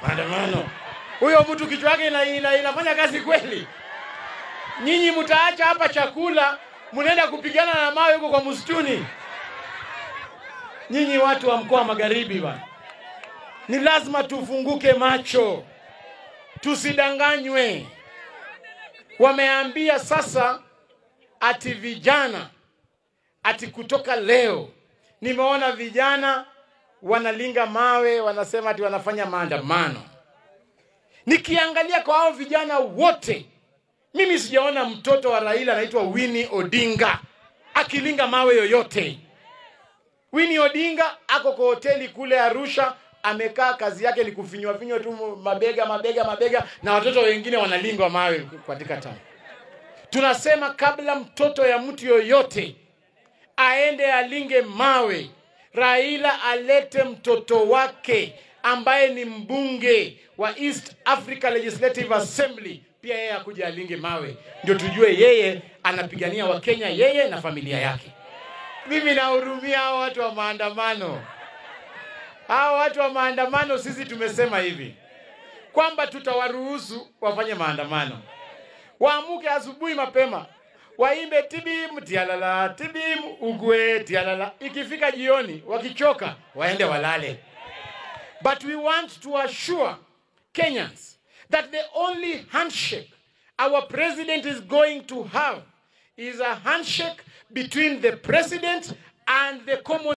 maandamano. Huyo mtu kichwa yake ina, ina, inafanya kazi kweli? Nyinyi mtaacha hapa chakula, mnaenda kupigana na mawe huko kwa msituni. Nyinyi watu wa mkoa wa magharibi bwana, ni lazima tufunguke macho, tusidanganywe. Wameambia sasa ati vijana ati kutoka leo nimeona vijana wanalinga mawe, wanasema ati wanafanya maandamano. Nikiangalia kwa hao vijana wote, mimi sijaona mtoto wa Raila anaitwa Winnie Odinga akilinga mawe yoyote. Winnie Odinga ako kwa hoteli kule Arusha, amekaa kazi yake ni kufinywa finywa tu mabega mabega mabega, na watoto wengine wanalingwa mawe katika town. Tunasema kabla mtoto ya mtu yoyote aende alinge mawe, Raila alete mtoto wake ambaye ni mbunge wa East Africa Legislative Assembly, pia yeye akuja alinge mawe, ndio tujue yeye anapigania Wakenya, yeye na familia yake. Mimi nahurumia hao watu wa maandamano. Hao watu wa maandamano, sisi tumesema hivi kwamba tutawaruhusu wafanye maandamano, waamuke asubuhi mapema, waimbe tibim tialala, tibim ugwe tialala. Ikifika jioni, wakichoka waende walale. But we want to assure Kenyans that the only handshake our president is going to have is a handshake between the president and the common